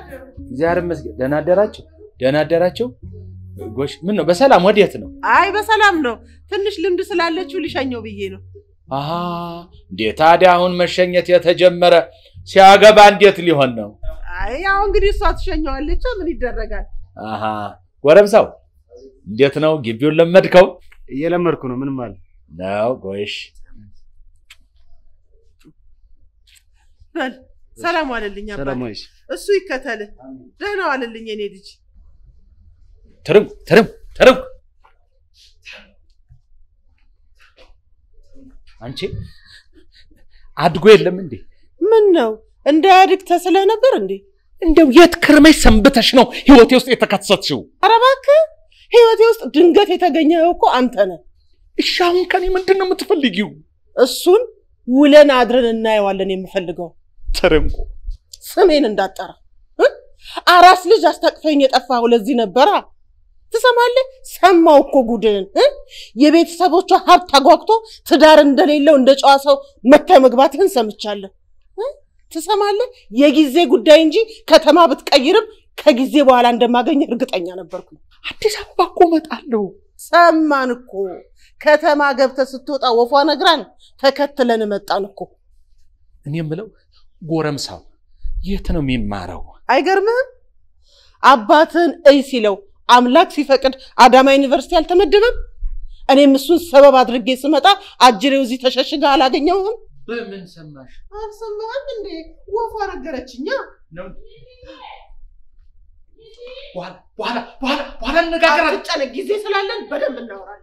እግዚአብሔር ይመስገን። ደህና አደራቸው፣ ደህና አደራቸው። ጎሽ፣ ምን ነው በሰላም ወዴት ነው? አይ በሰላም ነው። ትንሽ ልምድ ስላለችው ሊሸኘው ብዬ ነው። አሃ እንዴ ታዲያ አሁን መሸኘት የተጀመረ ሲያገባ እንዴት ሊሆን ነው? አይ ያው እንግዲህ እሷ ትሸኘዋለች። ምን ይደረጋል? አሃ ጎረምሳው እንዴት ነው? ግቢውን ለመድከው እየለመድኩ ነው። ምንም አለ ነው? ጎሽ በል ሰላም ዋልልኝ አባት። ሰላም ዋይሽ። እሱ ይከተልህ። ደህና ዋልልኝ የኔ ልጅ። ትርም ትርም ትርም አንቺ አድጎ የለም እንዴ? ምን ነው እንዳያድግ ተስለህ ነበር እንዴ? እንደው የት ክርመሽ ሰንብተሽ ነው ህይወቴ ውስጥ የተከሰትሽው? ኧረ እባክህ ህይወቴ ውስጥ ድንገት የተገኘኸው እኮ አንተ ነህ። እሺ አሁን ከኔ ምንድን ነው የምትፈልጊው? እሱን ውለን አድረን እናየዋለን። የምፈልገው ትርንቆ ስሜን እንዳጠራ እ? አራስ ልጅ አስታቅፈኝ የጠፋኸው ለዚህ ነበራ። ትሰማለህ? ሰማው እኮ ጉድን እ? የቤተሰቦቿ ሀብት አጓግቶ ትዳር እንደሌለው እንደ ጨዋ ሰው መታ መግባትህን ሰምቻለሁ። እ? ትሰማለህ? የጊዜ ጉዳይ እንጂ ከተማ ብትቀይርም ከጊዜ በኋላ እንደማገኝ እርግጠኛ ነበርኩኝ። አዲስ አበባ እኮ እመጣለሁ። ሰማን እኮ ከተማ ገብተህ ስትወጣ ወፏ ነግራን ተከትለን መጣን እኮ። እኔ የምለው ጎረምሳው የት ነው የሚማረው? አይገርምህም? አባትህን እይ ሲለው አምላክ ሲፈቅድ አዳማ ዩኒቨርሲቲ አልተመደበም? እኔም እሱን ሰበብ አድርጌ ስመጣ አጅሬው እዚህ ተሸሽጋ አላገኘውም። በምን ሰማሽ? አልሰማህም እንዴ? ወፏ ነገረችኛ። በኋላ በኋላ በኋላ በኋላ እንነጋገራለን። አትጨነቅ፣ ጊዜ ስላለን በደንብ እናወራለን።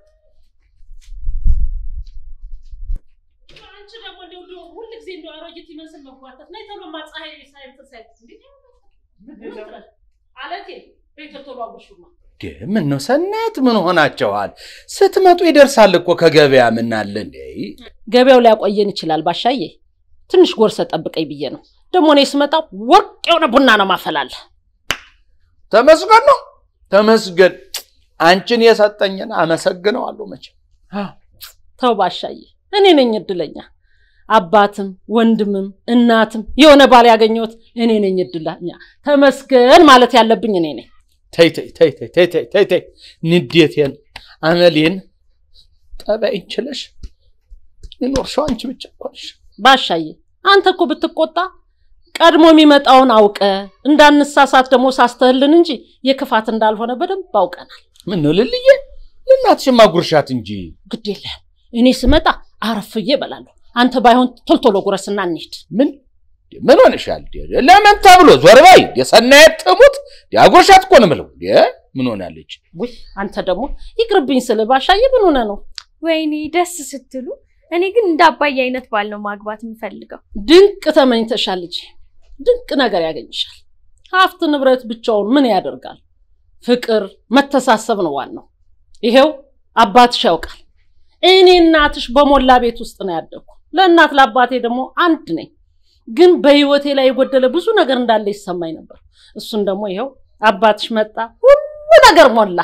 አንቺ ደግሞ እንደው እንደው ሁል ጊዜ እንደው አሮጊት ይመስል መጓተት ነይ ቶሎማ ፀሐይ ሳይንት ሳይንት እንዴ አለቴ ቤተ ቶሎ አጉሹማ ምን ነው ሰናት፣ ምን ሆናቸዋል? ስትመጡ ይደርሳል እኮ ከገበያ ምናለ እንዴ? ገበያው ሊያቆየን ይችላል ባሻዬ። ትንሽ ጎርሰ ጠብቀኝ ብዬ ነው። ደግሞ እኔ ስመጣ ወርቅ የሆነ ቡና ነው ማፈላለ። ተመስገን ነው ተመስገን። አንቺን የሰጠኝን አመሰግነዋለሁ መቼም። ተው ባሻዬ፣ እኔ ነኝ እድለኛ። አባትም ወንድምም እናትም የሆነ ባል ያገኘሁት እኔ ነኝ እድለኛ። ተመስገን ማለት ያለብኝ እኔ ነኝ። ተይ ተይ ተይ ተይ ተይ ተይ ተይ ተይ ንዴቴን አመሌን ጠባይን ችለሽ የኖርሽው አንቺ ብቻ እኮ ነሽ። ባሻዬ አንተ እኮ ብትቆጣ ቀድሞ የሚመጣውን አውቀ እንዳንሳሳት ደግሞ ሳስተህልን እንጂ የክፋት እንዳልሆነ በደንብ አውቀናል። ምን ነው ልልዬ፣ ለእናትሽማ ጉርሻት እንጂ ግድ የለህም። እኔ ስመጣ አረፍዬ እበላለሁ። አንተ ባይሆን ቶልቶሎ ጉረስና እንሂድ። ምን ምን ሆነሻል? ለምን ተብሎ ዞር በይ። የሰናየት ትሙት ያጉርሻት እኮ ነው የምለው። ምን ሆናለች? ውይ አንተ ደግሞ ይቅርብኝ ስል ባሻዬ ምን ሆነ ነው? ወይኔ ደስ ስትሉ። እኔ ግን እንደ አባዬ አይነት ባል ነው ማግባት የምፈልገው። ድንቅ ተመኝተሻል ልጄ። ድንቅ ነገር ያገኝሻል። ሀብት ንብረት ብቻውን ምን ያደርጋል? ፍቅር፣ መተሳሰብ ነው ዋናው። ይሄው አባትሽ ያውቃል። እኔ እናትሽ በሞላ ቤት ውስጥ ነው ያደግኩ። ለእናት ለአባቴ ደግሞ አንድ ነኝ። ግን በህይወቴ ላይ የጎደለ ብዙ ነገር እንዳለ ይሰማኝ ነበር። እሱን ደግሞ ይኸው አባትሽ መጣ፣ ሁሉ ነገር ሞላ።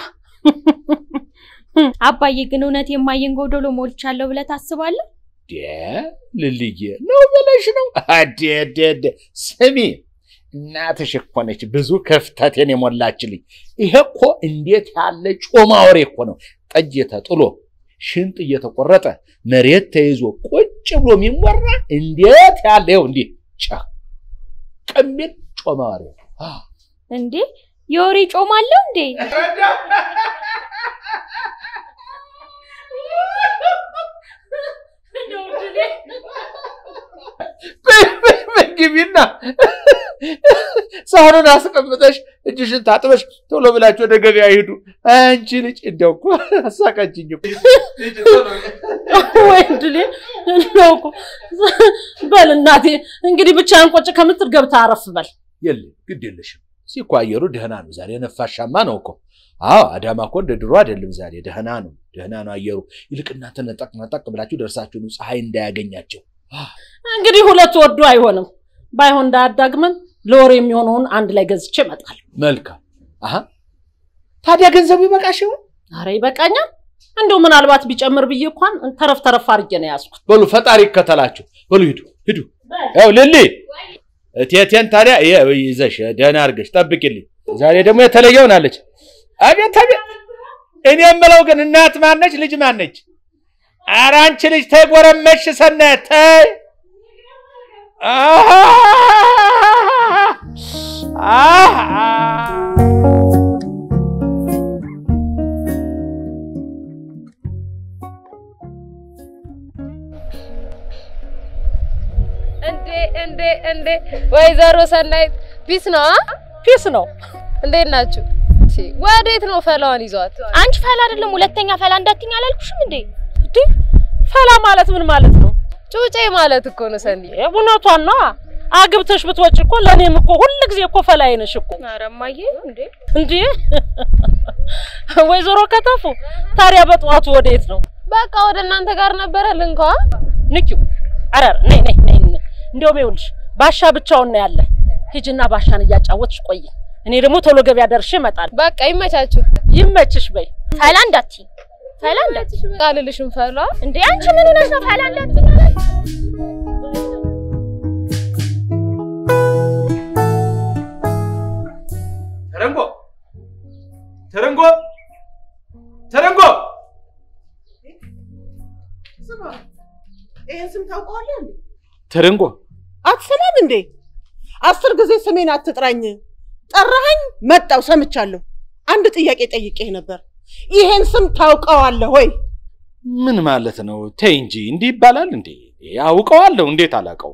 አባዬ ግን እውነት የማየን ጎዶሎ ሞልቻለሁ ብለህ ታስባለህ? ልልዬ ነው ብለሽ ነው? አዴዴዴ ስሚ፣ እናትሽ እኮ ነች ብዙ ክፍተቴን የሞላችልኝ። ይሄ እኮ እንዴት ያለ ጮማ ወሬ እኮ ነው። ጠጅ ተጥሎ ሽንጥ እየተቆረጠ መሬት ተይዞ ቁጭ ብሎ የሚወራ እንዴት ያለ ይኸው እንዲህ ጫ ቀሚል ጮማ ወሬ እንዴ የወሬ ጮማ አለው እንዴ? ግቢና ሳህኑን አስቀምጠሽ እጅሽን ታጥበሽ ቶሎ ብላችሁ ወደ ገበያ ሂዱ። አንቺ ልጅ እንዲያው እኮ አሳቃችኝ። ወይ ድሌ እንደው እኮ በል እናቴ እንግዲህ ብቻህን ቁጭ ከምትል ገብተህ አረፍ በል። የለም ግድ የለሽም። እዚህ እኮ አየሩ ደህና ነው ዛሬ፣ ነፋሻማ ነው እኮ። አዎ አዳማ እኮ እንደ ድሮ አይደለም ዛሬ፣ ደህና ነው፣ ደህና ነው አየሩ። ይልቅ እናንተ ነጠቅ ነጠቅ ብላችሁ ደርሳችሁ ነው ፀሐይ እንዳያገኛቸው። እንግዲህ ሁለት ወዶ አይሆንም። ባይሆን እንዳያዳግመን ለወሬ የሚሆነውን አንድ ላይ ገዝቼ እመጣለሁ። መልካም። አሀ ታዲያ ገንዘቡ ይበቃሽ ይሆን? አረ ይበቃኛል። እንደው ምናልባት ቢጨምር ብዬ እንኳን ተረፍ ተረፍ አድርጌ ነው ያዝኩት። በሉ ፈጣሪ ይከተላችሁ። በሉ ሂዱ ሂዱ። ያው ልሊ እቴቴን ታዲያ ይኸው ይዘሽ ደህና አድርገሽ ጠብቂልኝ። ዛሬ ደግሞ የተለየ ሆናለች። አቤት አቤት! እኔ የምለው ግን እናት ማነች? ልጅ ማነች? ኧረ አንቺ ልጅ ተይ፣ ጎረመሽ ሰናየት ተይ። አሃ! አሃ! እንዴ እንዴ እንዴ! ወይዘሮ ሰናይት ፒስ ነው አ? ፒስ ነው። እንዴት ናችሁ? ሲ ወዴት ነው ፈላዋን ይዟት? አንቺ ፈላ አይደለም ሁለተኛ ፈላ እንዳትኝ አላልኩሽም እንዴ? እንዴ ፈላ ማለት ምን ማለት ነው? ጩጬ ማለት እኮ ነው ሰኒ። እውነቷን ነዋ። አግብተሽ ብትወጪ እኮ ለእኔም እኮ ሁል ጊዜ እኮ ፈላይ ነሽ እኮ ኧረ እማዬ እንዴ እንዴ ወይዘሮ ከተፉ ታዲያ በጠዋቱ ወዴት ነው? በቃ ወደ እናንተ ጋር ነበረ ልንኳ። ንኪው ኧረ ነይ ነይ ነይ ነይ። እንደውም ይኸውልሽ ባሻ ብቻውን ነው ያለ። ሂጂና ባሻን እያጫወትሽ ቆይ። እኔ ደግሞ ቶሎ ገበያ ደርሼ እመጣለሁ። በቃ ይመቻችሁ። ይመችሽ በይ። ፈላ እንዳትኝ ፈላ እንዳትኝ ቃልልሽም ፈላ እንዴ አንቺ ምን ሆነሽ ነው ፈላ እንዳትኝ ተረንጎ ተረንጎ ተረንጎ ስማ፣ ይህን ስም ታውቀዋለህ እንዴ? ተረንጎ አትሰማም እንዴ? አስር ጊዜ ስሜን አትጥራኝ። ጠራኸኝ፣ መጣው፣ ሰምቻለሁ። አንድ ጥያቄ ጠይቄህ ነበር። ይሄን ስም ታውቀዋለህ ወይ? ምን ማለት ነው? ተይ እንጂ እንዲህ ይባላል እንዴ? አውቀዋለሁ። እንዴት አላውቀው?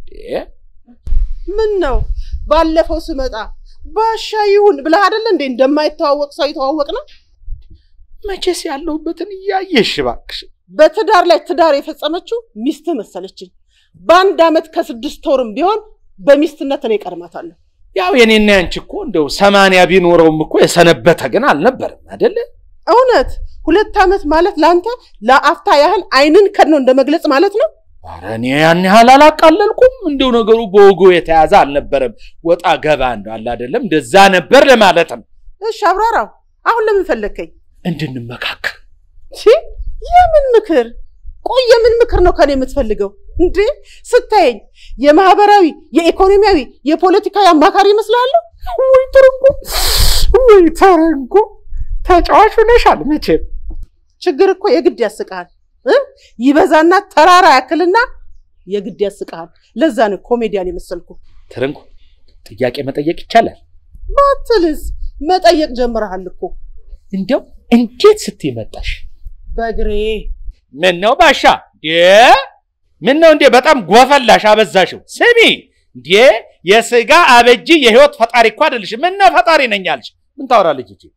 ምን ነው ባለፈው ስመጣ ባሻ ይሁን ብለህ አይደለ እንዴ እንደማይተዋወቅ ሰው የተዋወቅ ነው። መቼስ ያለሁበትን እያየሽ እባክሽ። በትዳር ላይ ትዳር የፈጸመችው ሚስትህ መሰለችኝ። በአንድ ዓመት ከስድስት ወርም ቢሆን በሚስትነት እኔ ቀድማታለሁ። ያው የኔና ያንቺ እኮ እንደው ሰማንያ ቢኖረውም እኮ የሰነበተ ግን አልነበረም አይደለ? እውነት ሁለት ዓመት ማለት ለአንተ ለአፍታ ያህል አይንን ከድኖ እንደ መግለጽ ማለት ነው። ኧረ እኔ ያን ያህል አላቃለልኩም። እንደው ነገሩ በወጉ የተያዘ አልነበረም። ወጣ ገባ እንደው አለ አይደለም፣ እንደዛ ነበር ለማለት ነው። እሺ አብራራው። አሁን ለምን ፈለግከኝ? እንድንመካከር ቺ የምን ምክር? ቆይ የምን ምክር ነው ከኔ የምትፈልገው እንዴ? ስታየኝ የማህበራዊ፣ የኢኮኖሚያዊ፣ የፖለቲካዊ አማካሪ ይመስልሃለሁ? ወይ ተረንጎ፣ ወይ ተረንጎ፣ ተጫዋች ሆነሻል መቼም። ችግር እኮ የግድ ያስቅሃል እ ይበዛና ተራራ ያክልና የግድ ያስቅሃል። ለዛ ነው ኮሜዲያን የመሰልኩ። ተረንጎ፣ ጥያቄ መጠየቅ ይቻላል? ባትልስ መጠየቅ ጀምረሃል እኮ እንዲያው እንዴት ስትይ መጣሽ? በእግሬ ምን ነው ባሻ? እንዴ ምን ነው እንዴ? በጣም ጎፈላሽ አበዛሽው። ስሚ እንዴ የስጋ አበጂ የህይወት ፈጣሪ እኮ አይደለሽ። ምን ነው ፈጣሪ ነኝ አልሽ? ምን ታወራለች እቺ?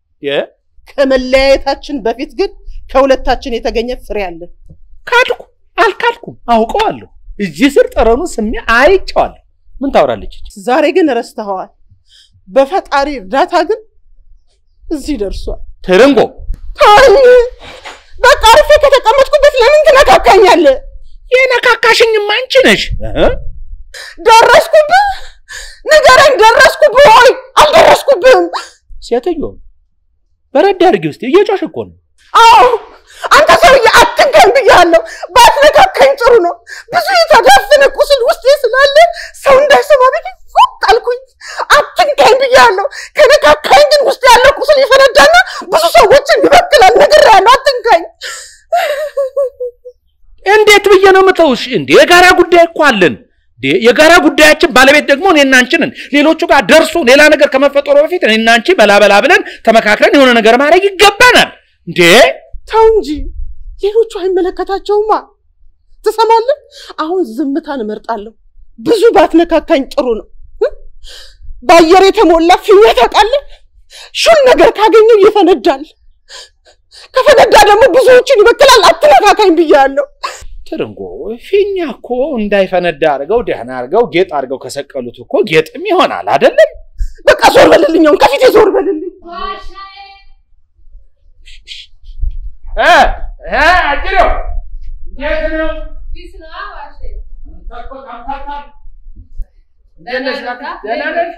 ከመለያየታችን በፊት ግን ከሁለታችን የተገኘ ፍሬ አለ። ካድኩ አልካድኩም፣ አውቀዋለሁ። እዚህ ስር ጠረኑ ስሜ አይቼዋለሁ። ምን ታወራለች እቺ? ዛሬ ግን ረስተኸዋል። በፈጣሪ እርዳታ ግን እዚህ ደርሷል። ትርንጎ ተወኝ። በቃ አርፌ ከተቀመጥኩበት ለምን ትነካካኛለህ? የነካካሽኝማ አንቺ ነሽ። እህ? ደረስኩብህ? ንገረኝ፣ ደረስኩብህ ወይ አልደረስኩብህም? ሴትዮ በረድ አድርጊ ውስጥ እየጮሽ እኮ ነው። አዎ አንተ ሰውዬ አትንካኝ ብያለሁ። ባትነካካኝ ጥሩ ነው። ብዙ የተዳፈነ ቁስል ውስጤ ስላለ ሰው እንዳይሰማ ብዬ ፉቅ አልኩኝ። አትንካኝ ብያለሁ። ከነካካኝ ግን ውስጥ ያለው ቁስል ይፈነዳና ብዙ ሰዎችን ይበክላል። ነግሬሃለሁ፣ አትንካኝ። እንዴት ብዬ ነው የምተውሽ? እንዴ የጋራ ጉዳይ እኮ አለን። እንዴ የጋራ ጉዳያችን ባለቤት ደግሞ እኔና አንቺ ነን። ሌሎቹ ጋር ደርሶ ሌላ ነገር ከመፈጠሩ በፊት እኔና አንቺ በላበላ ብለን ተመካክረን የሆነ ነገር ማድረግ ይገባናል። እንዴ ተው እንጂ ሌሎቹ አይመለከታቸውማ። ትሰማለህ? አሁን ዝምታን እመርጣለሁ። ብዙ ባትነካካኝ ጥሩ ነው። እ? በአየር የተሞላ ፊኛ ታውቃለህ? ሹል ነገር ካገኘው ይፈነዳል። ከፈነዳ ደግሞ ብዙዎችን ይበክላል። አትነካካኝ ብያለሁ። ትርንጎ ፊኛ እኮ እንዳይፈነዳ አድርገው ደህና አድርገው ጌጥ አድርገው ከሰቀሉት እኮ ጌጥም ይሆናል አይደለም? በቃ ዞር በልልኝ፣ አሁን ከፊቴ ዞር በልልኝ። እ እ አጅሬው እንዴት ነው? እንዴት ነሽ? ደህና ነሽ?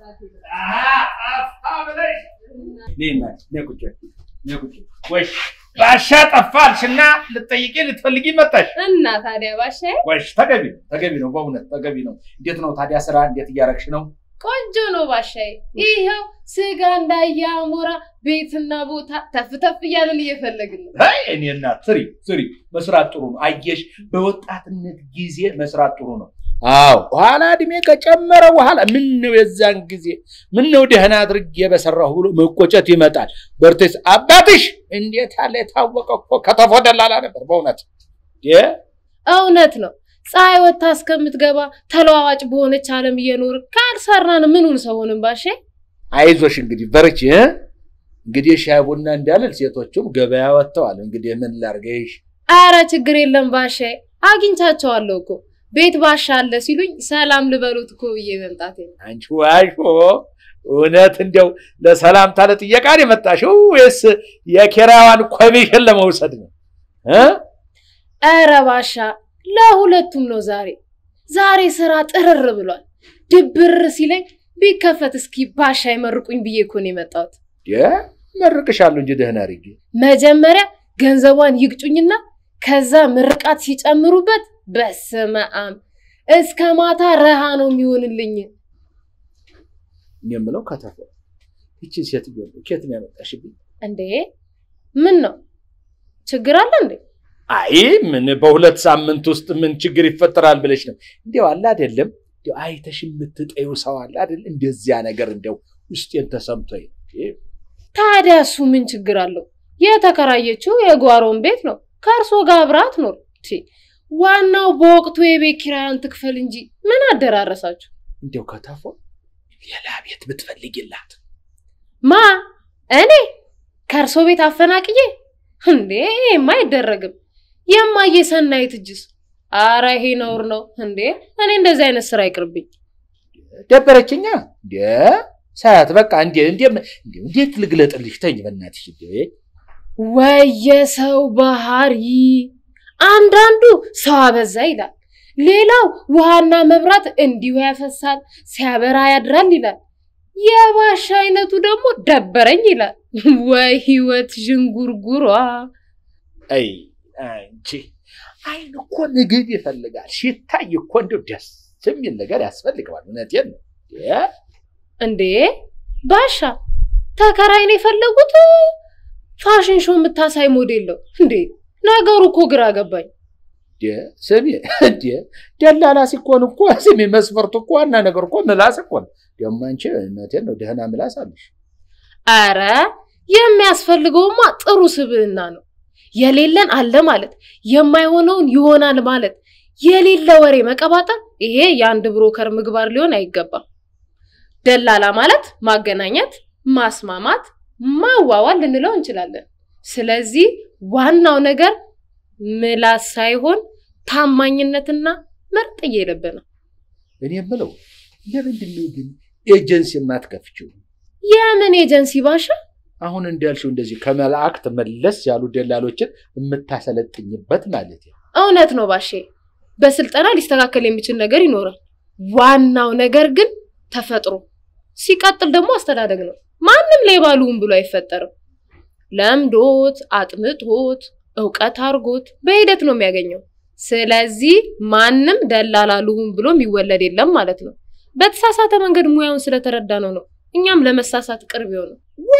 አሃ፣ ጠፋ ብለሽ ነይ እናቴ፣ ነይ ቁጭ በይ፣ ነይ ቁጭ በይ። ወይ ባሻ ጠፋልሽና ልትጠይቂ ልትፈልጊ መጣሽ። እና ታዲያ ባሻዬ ወሽ ተገቢ ነው ተገቢ ነው በእውነት ተገቢ ነው። እንዴት ነው ታዲያ ስራ እንዴት እያረግሽ ነው? ቆንጆ ነው ባሻዬ። ይኸው ስጋ እንዳየ አሞራ ቤትና ቦታ ተፍ ተፍ እያለን እየፈለግን ነው። አይ እኔ እናት ስሪ ስሪ፣ መስራት ጥሩ ነው። አየሽ በወጣትነት ጊዜ መስራት ጥሩ ነው። አዎ ኋላ እድሜ ከጨመረ በኋላ ምን ነው የዛን ጊዜ ምን ነው ደህና አድርጌ በሰራሁ ብሎ መቆጨት ይመጣል። በርቴስ አባትሽ እንዴት ያለ የታወቀ እኮ ከተፎ ደላላ ነበር በእውነት እ እውነት ነው። ፀሐይ ወጥታ እስከምትገባ ተለዋዋጭ በሆነች ዓለም እየኖር ካልሰራን ምኑን ሰው ሆንን ባሻዬ? አይዞሽ እንግዲህ በርቺ እ እንግዲህ ሻይ ቡና እንዳልል ሴቶቹም ገበያ ወጥተዋል። እንግዲህ ምን ላርገሽ? አረ ችግር የለም ባሻዬ፣ አግኝቻቸዋለሁ እኮ ቤት ባሻ አለ ሲሉኝ ሰላም ልበሉት እኮ ብዬ መምጣቴ ነው። አንቺ ዋሾ እውነት እንዲያው ለሰላምታ ለጥየቃ ነው የመጣሽው ወይስ የኪራዋን ኮሚሽን ለመውሰድ ነው እ አረ ባሻ ለሁለቱም ነው ዛሬ ዛሬ ስራ ጥርር ብሏል። ድብር ሲለኝ ቢከፈት እስኪ ባሻ ይመርቁኝ ብዬ እኮ ነው የመጣሁት። የ መርቅሻለሁ እንጂ ደህና አድርጌ መጀመሪያ ገንዘቧን ይግጩኝና ከዛ ምርቃት ሲጨምሩበት በስመ አብ እስከ ማታ ረሃ ነው የሚሆንልኝ። እኔ የምለው ከተፈ ይችን ሴትዮ ነው ኬት ነው ያመጣሽብኝ? እንዴ ምን ነው ችግር አለ እንዴ? አይ ምን በሁለት ሳምንት ውስጥ ምን ችግር ይፈጠራል ብለሽ ነው? እንዲያው አለ አይደለም እንዲያው አይተሽ የምትጠዩ ሰው አለ አይደል? እንደዚያ ነገር እንዲያው ውስጤን ተሰምቶኝ ታዲያ እሱ ምን ችግር አለው? የተከራየችው የጓሮን ቤት ነው። ከእርሶ ጋር አብራት ኖር። ዋናው በወቅቱ የቤት ኪራያን ትክፈል እንጂ ምን አደራረሳችሁ? እንዲያው ከተፎ ሌላ ቤት ብትፈልጊላት ማ እኔ ከእርሶ ቤት አፈናቅዬ እንዴ? ይሄማ አይደረግም። የማየ ሰናይት እጅስ? አረ ይሄ ነውር ነው እንዴ! እኔ እንደዚህ አይነት ስራ ይቅርብኝ። ደበረችኛ እንዴ ሳያት በቃ እንዴ እንዴ እንዴት ልግለጥልሽ? ተኝ በእናትሽ እንዴ ወየሰው ባህሪ አንዳንዱ ሰው አበዛ ይላል፣ ሌላው ውሃና መብራት እንዲሁ ያፈሳል ሲያበራ ያድራል ይላል። የባሻ አይነቱ ደግሞ ደበረኝ ይላል። ወይ ህይወት ዥንጉርጉሯ! አይ አንቺ አይን እኮ ምግብ ይፈልጋል። ሲታይ እኮ እንደው ደስ የሚል ነገር ያስፈልገዋል። እውነቴን ነው እ እንዴ ባሻ ተከራይ ነው የፈለጉት? ፋሽን ሾው የምታሳይ ሞዴል ነው እንዴ? ነገሩ እኮ ግራ ገባኝ። ስሚ እንዴ ደላላ ሲኮን እኮ ስሚ መስፈርቱ እኮ ዋና ነገር እኮ ምላስ እኮ ነው። ደግሞ አንቺ እውነቴን ነው ደህና ምላስ አለሽ። አረ የሚያስፈልገውማ ጥሩ ስብዕና ነው። የሌለን አለ ማለት፣ የማይሆነውን ይሆናል ማለት፣ የሌለ ወሬ መቀባጠር፣ ይሄ የአንድ ብሮከር ምግባር ሊሆን አይገባም። ደላላ ማለት ማገናኘት፣ ማስማማት፣ ማዋዋል ልንለው እንችላለን። ስለዚህ ዋናው ነገር ምላስ ሳይሆን ታማኝነትና መርጥዬ ልብ ነው። እኔ የምለው ለምንድን ነው ግን ኤጀንሲ የማትከፍችው? የምን ኤጀንሲ ባሻ? አሁን እንዳልሽው እንደዚህ ከመላእክት መለስ ያሉ ደላሎችን የምታሰለጥኝበት ማለት ነው። እውነት ነው ባሼ። በስልጠና ሊስተካከል የሚችል ነገር ይኖራል። ዋናው ነገር ግን ተፈጥሮ፣ ሲቀጥል ደግሞ አስተዳደግ ነው። ማንም ሌባ ልሁን ብሎ አይፈጠርም። ለምዶት አጥምቶት እውቀት አድርጎት በሂደት ነው የሚያገኘው። ስለዚህ ማንም ደላላ ልሁን ብሎ የሚወለድ የለም ማለት ነው። በተሳሳተ መንገድ ሙያውን ስለተረዳ ነው ነው እኛም ለመሳሳት ቅርብ የሆነው።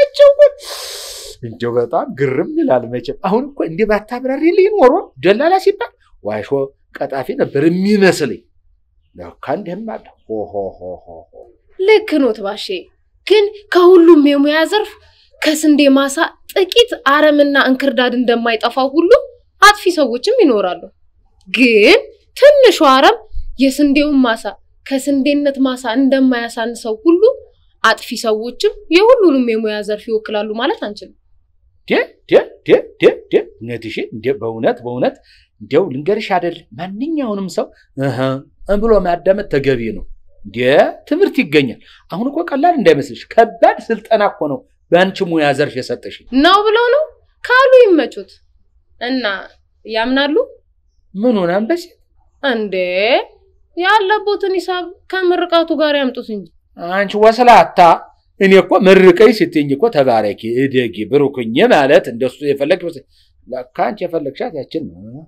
እንዲያው በጣም ግርም ይላል። መቼም አሁን እኮ እንዲህ ባታብራሪልኝ ኖሮ ደላላ ሲባል ዋሾ ቀጣፊ ነበር የሚመስለኝ። ለካ እንዲህም አለ። ሆሆሆሆ ልክ ኖት ባሼ። ግን ከሁሉም የሙያ ዘርፍ ከስንዴ ማሳ ጥቂት አረምና እንክርዳድ እንደማይጠፋው ሁሉ አጥፊ ሰዎችም ይኖራሉ። ግን ትንሹ አረም የስንዴውን ማሳ ከስንዴነት ማሳ እንደማያሳንሰው ሁሉ አጥፊ ሰዎችም የሁሉንም የሙያ ዘርፍ ይወክላሉ ማለት አንችልም። እውነትሽን እንደ በእውነት በእውነት እንዲያው ልንገርሽ አይደል ማንኛውንም ሰው እህ ብሎ ማዳመጥ ተገቢ ነው። እንደ ትምህርት ይገኛል። አሁን እኮ ቀላል እንዳይመስልሽ ከባድ ስልጠና እኮ ነው በአንቺ ሙያ ዘርፍ የሰጠሽ። ነው ብለው ነው ካሉ ይመቹት እና ያምናሉ ምን ሆነ አንበሴ? እንዴ ያለቦትን ሂሳብ ከምርቃቱ ጋር ያምጡት እንጂ አንቺ ወስላታ እኔ እኮ መርቀኝ ስትኝ እኮ ተባረኪ፣ እደጊ፣ ብሩክኝ ማለት እንደሱ የፈለግ ለካ አንቺ የፈለግሻት ያችን ነው።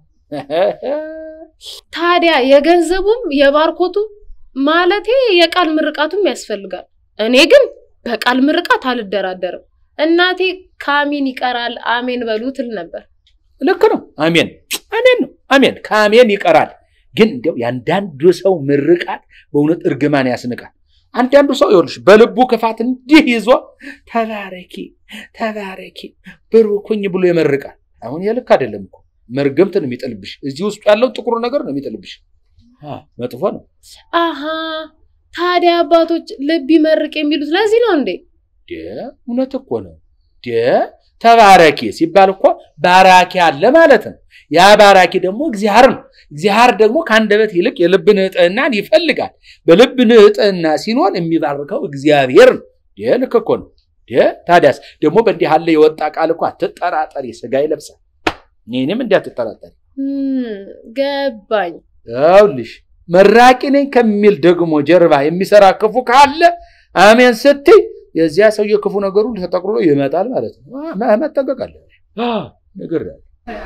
ታዲያ የገንዘቡም የባርኮቱም ማለቴ የቃል ምርቃቱም ያስፈልጋል። እኔ ግን በቃል ምርቃት አልደራደርም። እናቴ ከአሜን ይቀራል አሜን በሉ ትል ነበር። ልክ ነው። አሜን አሜን ነው። አሜን ከአሜን ይቀራል። ግን እንዲያው የአንዳንዱ ሰው ምርቃት በእውነት እርግማን ያስንቃል። አንዳንዱ ሰው ይኸውልሽ በልቡ ክፋት እንዲህ ይዞ ተባረኪ ተባረኪ ብሩኩኝ ብሎ ይመርቃል። አሁን ይህ ልክ አይደለም እኮ መርገምት ነው የሚጥልብሽ። እዚህ ውስጡ ያለው ጥቁር ነገር ነው የሚጥልብሽ። አ፣ መጥፎ ነው። አሃ ታዲያ አባቶች ልብ ይመርቅ የሚሉት ለዚህ ነው እንዴ? ደ እውነት እኮ ነው። ደ ተባረኪ ሲባል እኮ ባራኪ አለ ማለት ነው። ያ ባራኪ ደግሞ እግዚአብሔር ነው። እግዚአብሔር ደግሞ ከአንደበት ይልቅ የልብ ንጽሕናን ይፈልጋል። በልብ ንጽሕና ሲኖር የሚባርከው እግዚአብሔር ነው። ደ ልክ እኮ ነው። ደ ታዲያስ ደግሞ በእንዲህ ያለ የወጣ ቃል እኮ አትጠራጠሪ፣ ስጋ ይለብሳል። እኔንም እንዲህ አትጠራጠሪ። እም፣ ገባኝ። ይኸውልሽ መራቂ ነኝ ከሚል ደግሞ ጀርባ የሚሰራ ክፉ ካለ አሜን ስትይ የዚያ ሰውዬ ክፉ ነገሩ ተጠቅልሎ ይመጣል ማለት ነው። አ፣ መ- መጠንቀቅ አለ ነገር ያለ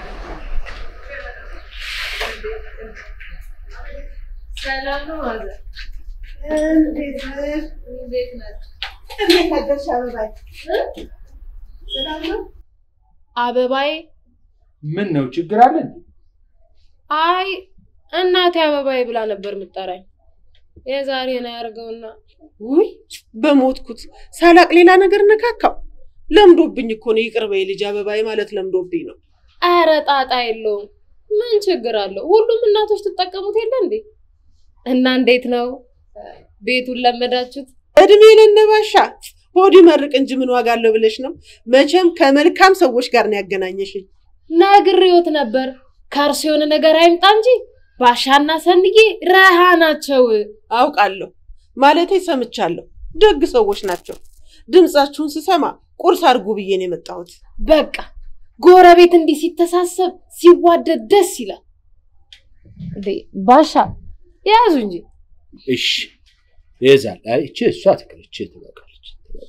ሰላም ነው ማዘር። እንዴት ነሽ? እንዴት ነህ? እንዴት አደርሽ አበባዬ? ሰላም ነው? አበባዬ? ምን ነው ችግር አለ እንዴ? አይ እናቴ አበባዬ ብላ ነበር የምጠራኝ። የዛሬ ነው ያደርገውና ውይ በሞትኩት ሳላቅ ሌላ ነገር ነካካው። ለምዶብኝ እኮ ነው። ይቅር በይ ልጅ አበባዬ ማለት ለምዶብኝ ነው። ኧረ ጣጣ የለውም። ምን ችግር አለው? ሁሉም እናቶች ትጠቀሙት የለ እንዴ? እና እንዴት ነው ቤቱን ለመዳችሁት? እድሜ ለነባሻ ሆድ ይመርቅ እንጂ ምን ዋጋ አለው ብለሽ ነው? መቼም ከመልካም ሰዎች ጋር ነው ያገናኘሽኝ። ነግሬዎት ነበር ከእርሱ የሆነ ነገር አይምጣ እንጂ ባሻና ሰንዬ ረሃ ናቸው። አውቃለሁ ማለቴ ሰምቻለሁ። ደግ ሰዎች ናቸው። ድምፃችሁን ስሰማ ቁርስ አድርጉ ብዬ ነው የመጣሁት። በቃ ጎረቤት እንዲህ ሲተሳሰብ ሲዋደድ ደስ ይላል። እንዴ ባሻ ያዙ እንጂ እሺ ይዛል። አይ እቺ እሷ ትክክል፣ እቺ ትበቃለች።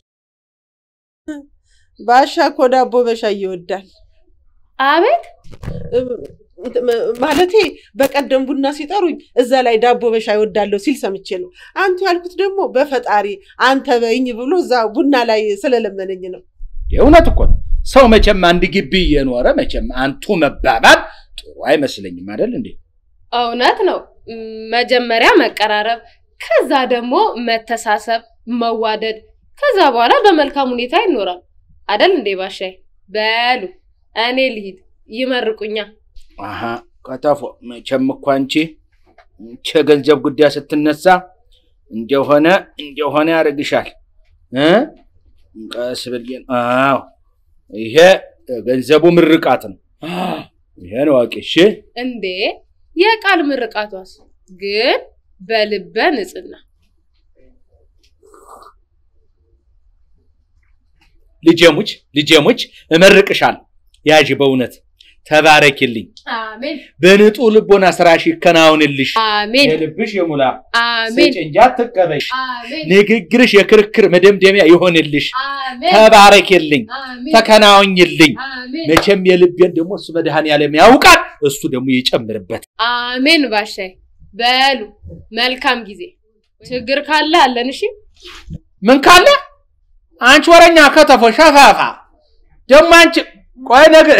ባሻ እኮ ዳቦ በሻይ ይወዳል። አቤት ማለቴ በቀደም ቡና ሲጠሩኝ እዛ ላይ ዳቦ በሻይ እወዳለሁ ሲል ሰምቼ ነው። አንቱ ያልኩት ደግሞ በፈጣሪ አንተ በይኝ ብሎ እዛ ቡና ላይ ስለለመነኝ ነው። የእውነት እኮ ነው። ሰው መቼም አንድ ግቢ እየኖረ መቼም አንቱ መባባል ጥሩ አይመስለኝም አይደል እንዴ? እውነት ነው። ም፣ መጀመሪያ መቀራረብ፣ ከዛ ደግሞ መተሳሰብ፣ መዋደድ፣ ከዛ በኋላ በመልካም ሁኔታ ይኖራል አደል እንዴ ባሻይ? በሉ እኔ ልሂድ፣ ይመርቁኛ። አሀ ቀጠፎ መቼም እኮ አንቺ ይቺ የገንዘብ ጉዳይ ስትነሳ እንደሆነ እንደሆነ ያደርግሻል እ ቀስ ብዬ አዎ ይሄ ገንዘቡ ምርቃት ነው። ይሄን ዋቂ እሺ። እንዴ የቃል ምርቃቷስ ግን በልበ ንጽህና ልጄሙች ልጄሙች እመርቅሻለሁ። ያዥ በእውነት ተባረኪልኝ። አሜን በንጹህ ልቦና ስራሽ ይከናወንልሽ። አሜን የልብሽ የሙላ አሜን ስጭ እንጂ አትቀበሽ። አሜን ንግግርሽ የክርክር መደምደሚያ ይሆንልሽ። አሜን ተባረኪልኝ፣ አሜን ተከናወኝልኝ። አሜን መቼም የልቤን ደግሞ እሱ መድኃኔዓለም ያውቃል፣ እሱ ደግሞ ይጨምርበት። አሜን ባሻይ በሉ መልካም ጊዜ። ችግር ካለ አለን። እሺ ምን ካለ አንቺ ወረኛ ከተፎ ሸፋፋ ደግሞ አንቺ ቆይ ነገር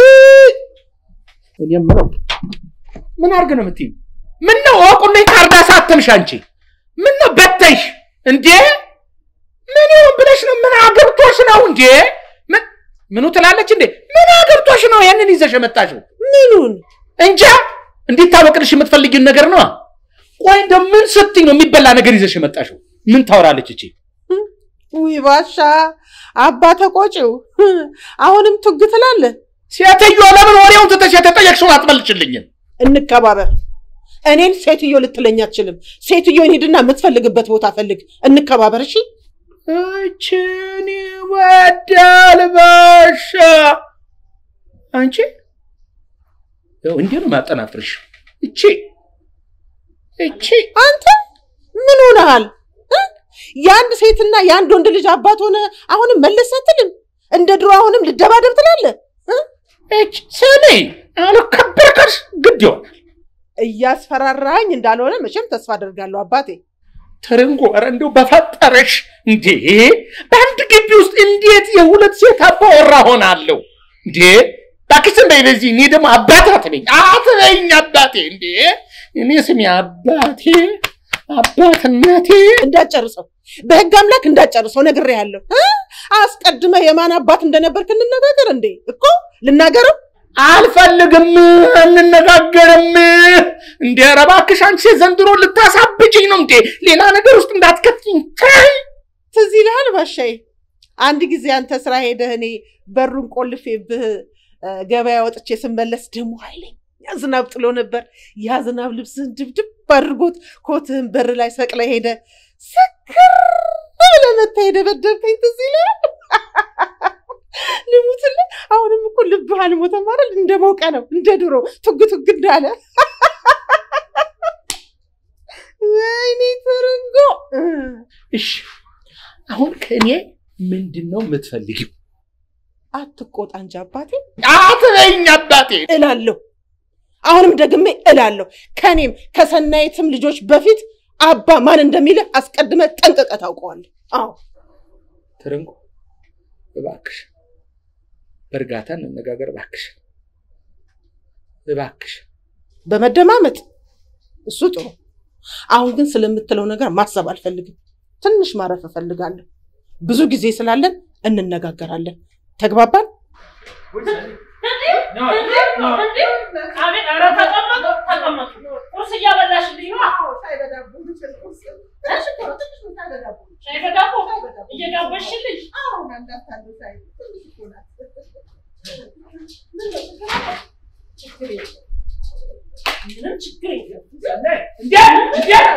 እኔ የምለው ምን አድርግ ነው የምትይኝ? ምን ነው ወቁልኝ ካርዳ ሳተምሽ አንቺ ምን ነው በተይሽ እንዴ? ምን ይሁን ብለሽ ነው? ምን አገብቶሽ ነው እንዴ? ምን ምኑ ትላለች እንዴ? ምን አገብቶሽ ነው ይሄንን ይዘሽ የመጣሽው? ምኑን እንጃ እንዲታወቅልሽ የምትፈልጊውን ነገር ነው። ቆይ እንደው ምን ስትይ ነው የሚበላ ነገር ይዘሽ የመጣሽው? ምን ታወራለች እቺ? ውይ ባሻ አባ ተቆጪው አሁንም ቱግ ትላለህ። ሴትዮ ለምን ወሬውን ትተሽ የተጠየቅሽውን አትመልሽልኝም? እንከባበር። እኔን ሴትዮ ልትለኝ አትችልም። ሴትዮን ሂድና የምትፈልግበት ቦታ ፈልግ። እንከባበር። እሺ እችን ይወዳል ባሻ። አንቺ ያው እንዲህ ነው ማጠናፍርሽ። እቺ እቺ አንተ ምን ሆነሃል? እ? የአንድ ሴትና የአንድ ወንድ ልጅ አባት ሆነ አሁንም መለስ አትልም? እንደ ድሮ አሁንም ልደባደብ ትላለህ? እች ስሚ አልከበርከሽ ግድ ይሆናል። እያስፈራራኝ እንዳልሆነ መቼም ተስፋ አደርጋለሁ አባቴ። ትርንጎ ኧረ እንደው በፈጠረሽ እንዴ! በአንድ ግቢ ውስጥ እንዴት የሁለት ሴት አባወራ ሆናለሁ እንዴ? እባክሽ ዝም በይ በዚህ። እኔ ደግሞ አባት አትበኝ አትበኝ አባቴ እንዴ! እኔ ስሚ አባቴ አባትነቴ እንዳጨርሰው በህግ አምላክ እንዳጨርሰው ነግሬሃለሁ። እ? አስቀድመህ የማን አባት እንደነበርክ እንነጋገር እንዴ? እኮ ልናገረው አልፈልግም፣ አንነጋገርም። እንዴ ኧረ እባክሽ አንቺ ዘንድሮ ልታሳብጭኝ ነው እንዴ? ሌላ ነገር ውስጥ እንዳትከትኝ ተይ። ትዝ ይልሃል ባሻዬ፣ አንድ ጊዜ አንተ ስራ ሄደህ እኔ በሩን ቆልፌብህ እ፣ ገበያ ወጥቼ ስመለስ ደግሞ ኃይለኛ ዝናብ ጥሎ ነበር። ያ ዝናብ ልብስህን ድብድብ አድርጎት ኮትህን በር ላይ ሰቅለ ሄደ ስክር ብለህ መተህ የደበደብከኝ ትዝ ይልሃል? ልሙትልህ። አሁንም እኮ ልብህ አልሞተም አይደል? እንደሞቀ ነው እንደ ድሮ ቱግ ቱግ እንዳለ። ወይኔ ትርንጎ እ። እሺ አሁን ከእኔ ምንድን ነው የምትፈልጊው? አትቆጣ እንጂ አባቴ አትበይኝ አባቴ። እላለሁ። አሁንም ደግሜ እላለሁ። ከኔም ከሰናይትም ልጆች በፊት አባ ማን እንደሚልህ አስቀድመህ ጠንቅቀህ ታውቀዋለህ። አዎ ትርንጎ እባክሽ በእርጋታ እንነጋገር እባክሽ እባክሽ። በመደማመጥ እሱ ጥሩ። አሁን ግን ስለምትለው ነገር ማሰብ አልፈልግም። ትንሽ ማረፍ እፈልጋለሁ። ብዙ ጊዜ ስላለን እንነጋገራለን። ተግባባን? አቤት! ኧረ ተቀመጡ ተቀመጡ። ቁርስ እያበላሽልኝ ነው። ሻይ በዳቦ እየጋበዝሽልኝ ምንም ችግር የለም። እንዴ እንዴ